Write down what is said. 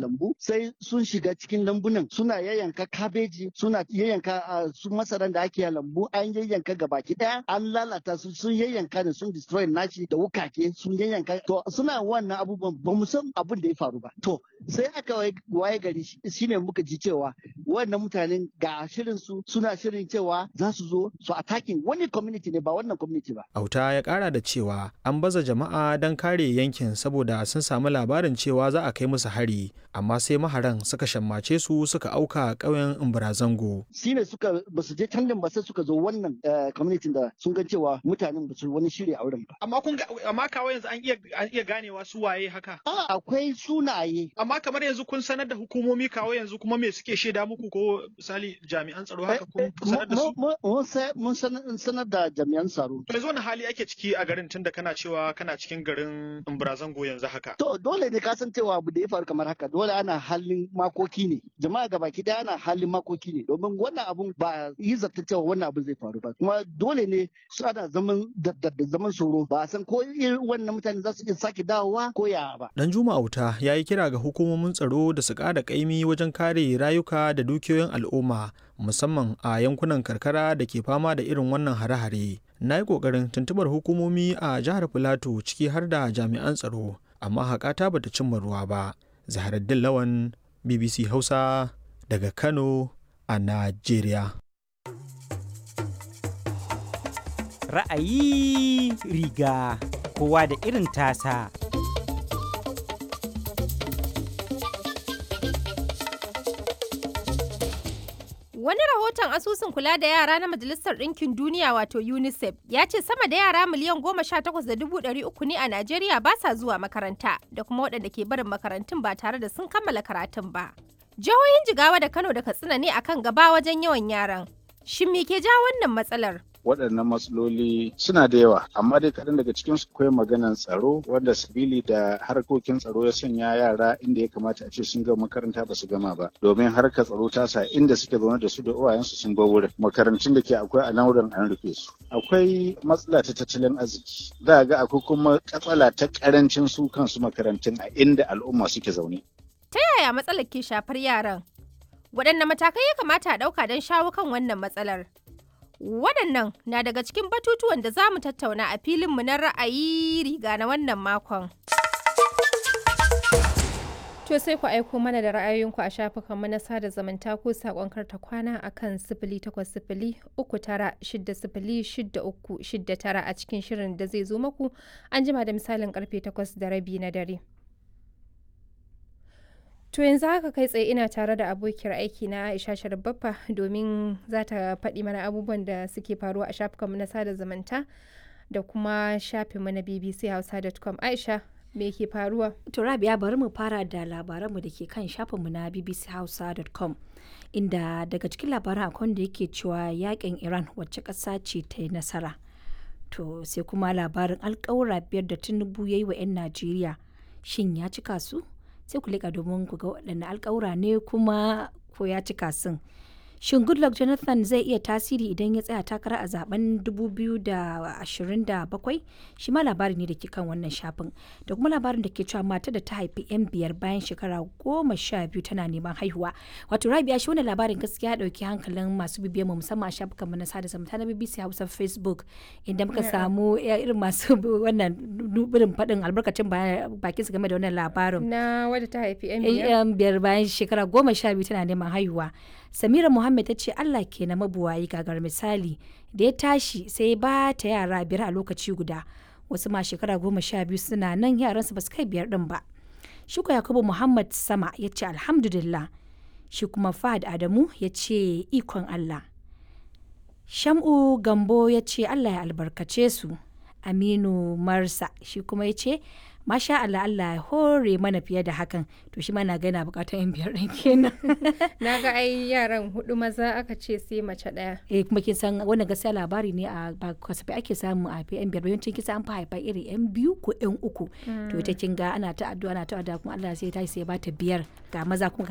lambu sai sun shiga cikin lambunan suna yayyanka kabeji suna yayyanka su masaran da ake lambu an yayyanka gabaki daya an lalata su sun yayyanka ne sun destroy nashi da wukake sun yayyanka to suna wannan abubuwan ba mu san abin da ya faru ba to sai aka waye gari shine muka ji cewa wannan mutanen ga shirin su suna shirin cewa za su zo su attacking wani community ne ba wannan community ba auta ya kara da cewa an baza jama'a don kare yankin saboda sun samu labarin cewa za a kai musu hari amma sai maharan suka shammace su suka auka ƙauyen imbarazango shine suka ba su je can ba sai suka zo wannan community da sun ga cewa mutanen ba su wani shirya auren ba amma kun amma kawo yanzu an iya an iya ganewa su waye haka a akwai sunaye amma kamar yanzu kun sanar da hukumomi kawo yanzu kuma me suke shaida muku ko misali jami'an tsaro haka kun sanar da su mun sanar da jami'an tsaro yanzu wani hali ake ciki a garin tunda kana cewa kana cikin garin Imbarazango yanzu haka to dole ne ka san cewa abu da ya faru kamar haka dole ana halin makoki ne jama'a gabaki daya ana halin makoki ne domin wannan abun ba yi zata cewa wannan abu zai faru ba kuma dole ne su ana zaman da zaman tsoro ba a san ko irin wannan mutane za su iya sake dawowa ko ya ba dan juma auta ya yi kira ga hukumomin tsaro da su ƙara ƙaimi wajen kare rayuka da dukiyoyin al'umma musamman a yankunan karkara da ke fama da irin wannan hare-hare na yi ƙoƙarin tuntubar hukumomi a jihar filato ciki har da jami'an tsaro amma haƙata bata cimma ruwa ba zaharaddin lawan bbc hausa daga kano a najeriya ra'ayi riga kowa da irin tasa Wani rahoton asusun kula da yara na Majalisar Ɗinkin Duniya wato UNICEF ya ce sama da yara miliyan goma sha takwas da dubu ɗari uku ne a Najeriya ba sa zuwa makaranta da kuma waɗanda ke barin makarantun ba tare da sun kammala karatun ba. Jihohin Jigawa da Kano da Katsina ne akan gaba wajen yawan yaran. Shin me ke ja wannan matsalar? waɗannan matsaloli suna da yawa amma dai kaɗan daga cikin su akwai maganan tsaro wanda sabili da harkokin tsaro ya sanya yara inda ya kamata a ce sun gama makaranta ba su gama ba domin harkar tsaro ta sa inda suke zaune da su da uwayensu sun bar wurin makarantun da ke akwai a nan wurin an rufe su akwai matsala ta tattalin arziki za ga akwai kuma katsala ta karancin su kansu makarantun a inda al'umma suke zaune Ta yaya matsalar ke shafar yaran? Waɗanne matakai ya kamata a ɗauka don shawo kan wannan matsalar? Waɗannan na daga cikin batutuwan da za mu tattauna a filinmu na ra'ayi riga na wannan makon. To sai ku aiko mana da ra'ayoyinku a shafukanmu na sada zumunta ko saƙon karta kwana a kan sifili takwas sifili uku tara shidda sifili shidda uku shidda tara a cikin shirin da zai zo maku an jima da misalin karfe takwas da rabi na dare. To yanzu haka kai tsaye ina tare da abokiyar aiki na Aisha Sharbaffa domin za ta faɗi mana abubuwan da suke faruwa a shafukanmu na sada zumunta da kuma shafinmu na bbchausa.com. Aisha, me ke faruwa? To Rabia bari mu fara da labaranmu da ke kan shafinmu na bbchausa.com inda daga cikin labaran akwai da yake cewa yakin Iran wacce ƙasa ce ta yi nasara. To sai kuma labarin alƙawura biyar da Tinubu ya yi wa 'yan Najeriya shin ya cika su? sai ku leƙa domin ku ga waɗanne alƙawura ne kuma ko ya cika sun. Shin Goodluck Jonathan zai iya tasiri idan ya tsaya takara a zaben 2027? Shi ma labari ne da ke kan wannan shafin. Da kuma labarin da ke cewa mata da ta haifi 'yan biyar bayan shekara goma sha biyu tana neman haihuwa. Wato Rabia shi wannan labarin gaskiya ya ɗauki hankalin masu bibiyar mu musamman a shafukan mu na sada zumunta na BBC Hausa Facebook inda muka samu irin masu wannan irin faɗin albarkacin bakin su game da wannan labarin. Na wadda ta haifi 'yan biyar? 'yan biyar bayan shekara goma sha biyu tana neman haihuwa. Samira Muhammad ta ce Allah ke na mabuwayi gagar misali da ya tashi sai ba ta yara biyar a lokaci guda wasu ma shekara goma sha biyu suna nan yaransu ba su kai biyar din ba. Shuka Yakubu Muhammad Sama ya ce alhamdulillah shi kuma Fahad Adamu ya ce ikon Allah. Sham'u Gambo ya ce Allah ya albarkace su. Aminu Marsa shi kuma ya ce masha Allah Allah ya hore mana fiye da hakan to shi ma na ga yana bukatar yan biyar ɗin kenan Na ga ai yaran hudu maza aka ce sai mace ɗaya. eh kuma kin san wannan gaskiya labari ne a ba kasafi ake samu a yan biyar yawancin kisa an fa haifa iri yan biyu ko yan uku to ita kin ga ana ta addu'a ana ta addu'a kuma Allah sai ta sai ya bata biyar ga maza kuma